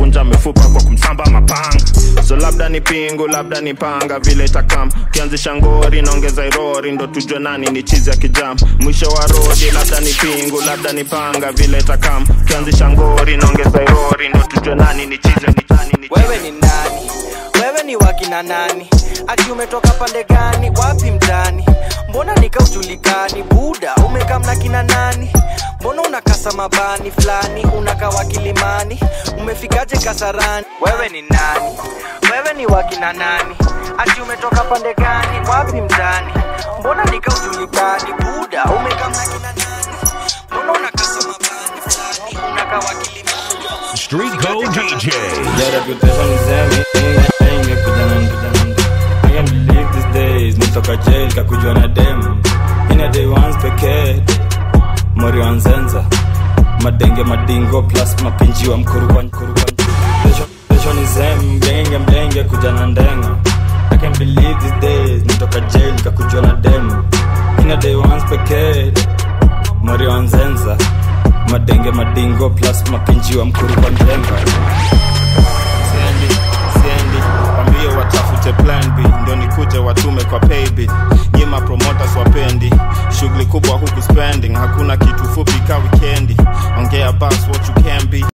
kuvunja mifupa kwa kumsamba mapanga so labda ni pingu labda ni panga vile itakam ukianzisha ngori naongeza irori ndo tujue nani ni chizi ya kijam mwisho wa rodi labda ni pingu labda ni panga vile itakam ukianzisha ngori naongeza irori ndo tujue nani ni chizi ya kijani ni wewe ni nani wewe ni wakina nani ati umetoka pande gani wapi mtani mbona nikaujulikani buda umekamna kina nani mbona unakasa mabani fulani unakawa kilimani umefikaje kasarani wewe ni nani wewe ni wakina nani ati umetoka pande gani wapi mtani mbona nikaujulikani buda umekamna kina nani mbona unakasa mabani fulani unakawa kilimani Street Code DJ. Their reputation is heavy, inge kujana kujana I can't believe these days nitoka jail kakujwa na dem ina day once pekee mori wa nzenza madenge madingo plus mapinji wa mkurukwa mkurukwa Pesho ni zem mgenge mgenge kujana ndenga I can't believe these days nitoka jail kakujwa na dem ina day once pekee mori wa nzenza madenge madingo plus mapinji wa mkurukwa mdenga siendi siendi wambie watafute plan b ndo nikuje watume kwa paybill nyima promoters wapendi shughuli kubwa huku spending hakuna kitu fupi ka wikendi ongea bas what you can be